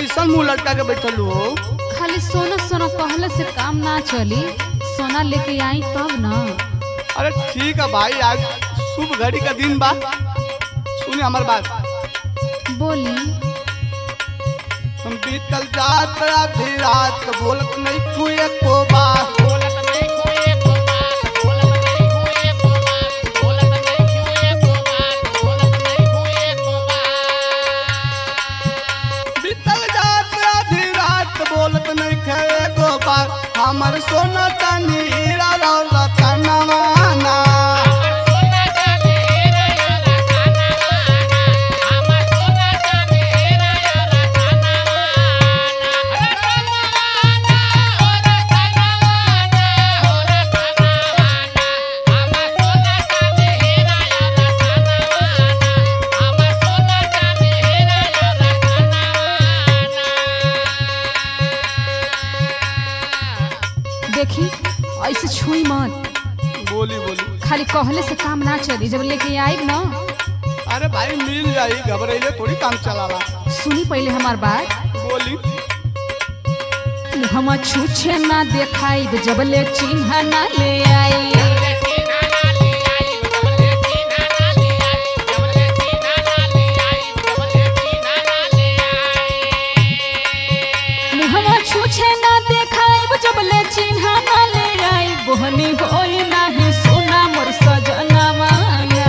कैसन मुंह लटका के बैठल हो खाली सोना सोना कहले से काम ना चली सोना लेके आई तब ना अरे ठीक है भाई आज शुभ घड़ी का दिन बा सुनिए हमार बात बोली हम बीतल जात आधी रात बोलत नहीं कुए को बात बीतल जात आधी रात बोलत नहीं खे को बात हमर सोना चांदी हीरा रौलत नवाना देखी ऐसे छुई मत बोली बोली खाली कहले से काम ना चली जब लेके आई ना अरे भाई मिल जाई घबराइले थोड़ी काम चलाला सुनी पहले हमार बात बोली हम छूछे ना देखाई जब ले चिन्ह ना ले आई हम छूछे ना देखाई जब ले चिन्ह ना ले आई बोहनी होई नाही सोना मोर सजना माना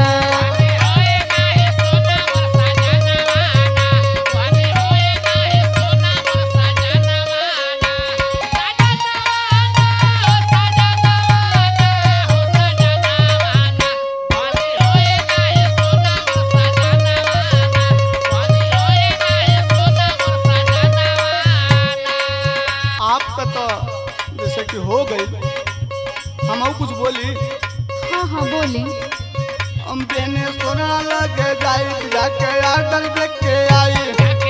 आपका तो जैसे कि हो गई हम और कुछ बोली हाँ हाँ बोली हम बेने सोना लगे जाई जाके आडर देख के आई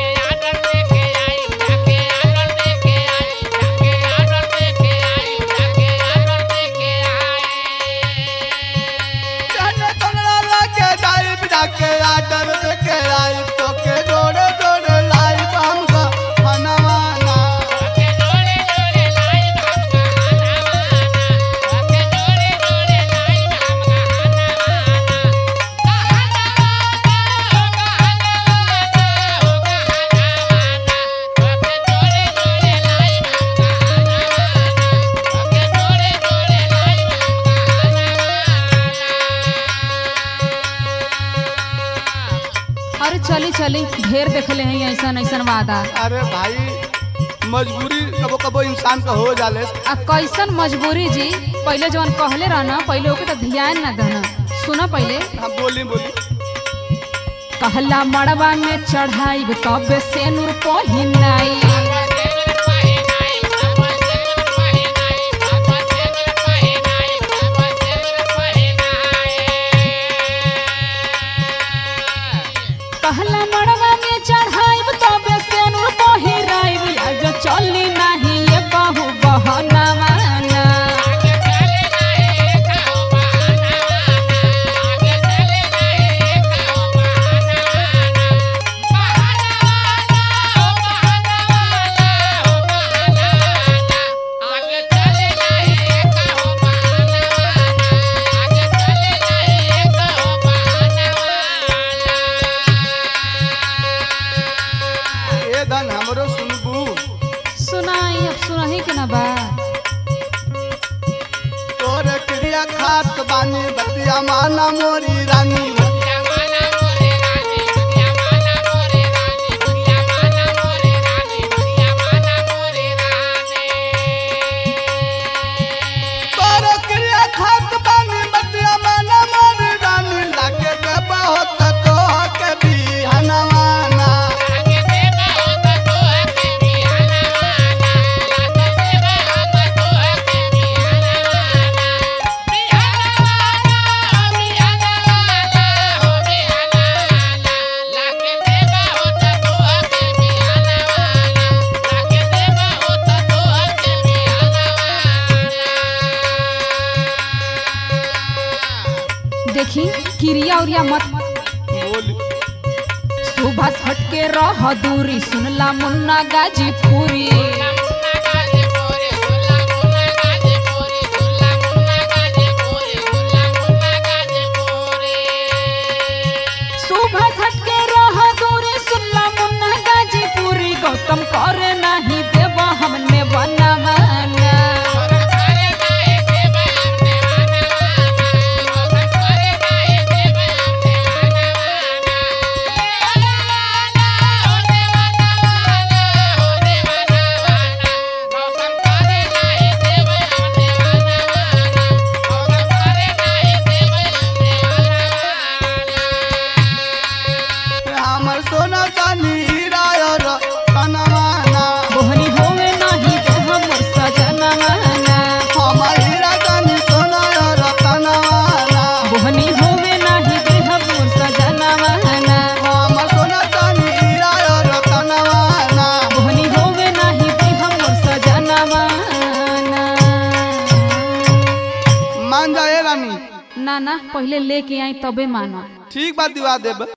जाने सोना लगे जाई जाके आडर देख के आई तो के जोड़े जोड़े लाई हमका हनवाना अरे चली चली ढेर देखले हैं ऐसा ऐसा वादा अरे भाई मजबूरी कबो कबो इंसान का हो जाले आ कैसन मजबूरी जी पहले जवन कहले रहना पहले ओके तो ध्यान ना देना सुना पहले हम बोली बोली कहला मड़वा में चढ़ाई तब से नूर पहिनाई कहला मड़वा में चढ़ाई तब से नूर पहिराई आज चली नहीं ये कहू बहना माना ए धन हमरो सुनबू सुनाई अब सुनाही के ना बा तोरे क्रिया खात बानी बतिया माना मोरी रानी तोरे क्रिया खात बानी बतिया माना मोरी रानी लागे के बहुत तो के बिहनवाना देखी क्रिया उरिया मत बोली शुभ शोभा हटके रह दूरी सुनला मुन्ना गाजीपुरी शोभा हटके रह दूरी सुनला मुन्ना गाजीपुरी गौतम करे नहीं देव हमने बनवाना हमर सोना चानी हीरा और कनवाना बोहनी होवे नहीं देव मोर सजनवाना हमर हीरा चानी सोना और कनवाना बोहनी होवे नहीं देव मोर सजनवाना हमर सोना चानी हीरा और कनवाना बोहनी होवे नहीं देव मोर सजनवाना मान जाए रानी ना ना पहले लेके आई तबे मानो ठीक बात दिवा देब